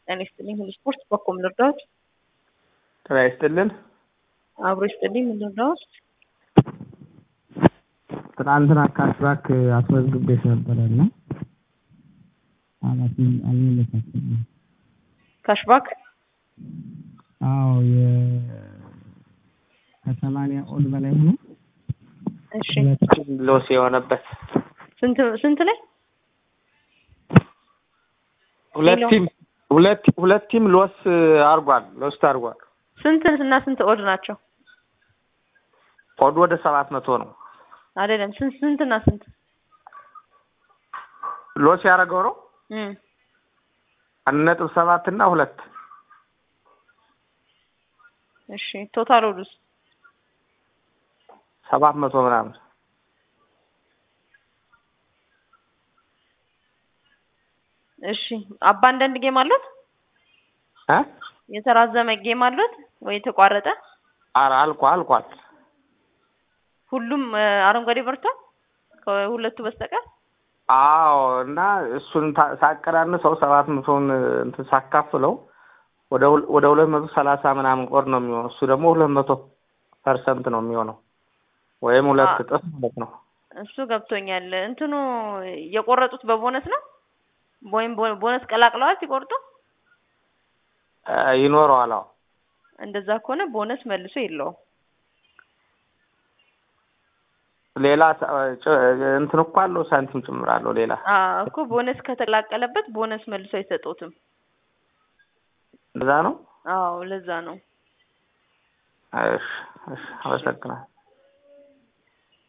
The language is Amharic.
ጤና ይስጥልኝ ሁሉ ስፖርት በኮም ልርዳዎት? ጤና ይስጥልን። አብሮ ይስጥልኝ ምን ልርዳዎት? ትናንትና ካሽባክ አስመዝግቤሽ ነበረ እና ኃላፊ አልመለሳችሁም። ካሽባክ አዎ የ ከሰማንያ ኦድ በላይ ሆኖ እሺ ሎስ የሆነበት ስንት ስንት ላይ ሁለት ሄሎ። ቲም ሁለት ሁለት ቲም ሎስ አርጓል ሎስት አርጓል። ስንት እና ስንት ኦድ ናቸው? ኦድ ወደ ሰባት መቶ ነው። አይደለም ስንት ስንት እና ስንት ሎስ ያደረገው ነው እም አንድ ነጥብ ሰባት እና ሁለት እሺ ቶታል ኦዱስ ሰባት መቶ ምናምን እሺ አባንዳንድ ጌም አሉት? እ የተራዘመ ጌም አሉት ወይ የተቋረጠ? ኧረ አልቋል አልቋል። ሁሉም እ፣ አረንጓዴ በርቷል ከሁለቱ በስተቀር አዎ እና እሱን ታ- ሳቀናንሰው ሰባት መቶውን እንትን ሳካፍለው ወደ ሁል- ወደ ሁለት መቶ ሰላሳ ምናምን ቆር ነው የሚሆነው። እሱ ደግሞ ሁለት መቶ ፐርሰንት ነው የሚሆነው ወይም ሁለት አ- እጥፍ ማለት ነው። እሱ ገብቶኛል። እንትኑ የቆረጡት በቦነስ ነው ወይም ቦ- ቦነስ ቀላቅለዋል ሲቆርጡ? እ፣ ይኖረዋል። አዎ እንደዛ ከሆነ ቦነስ መልሶ የለውም። ሌላ ሳ- ጭ- እንትን እኮ አለው ሳንቲም ጭምር አለው ሌላ አዎ እኮ ቦነስ ከተቀላቀለበት ቦነስ መልሶ አይሰጡትም። እንደዛ ነው። አዎ ለዛ ነው። እሺ እሺ፣ አመሰግናለሁ።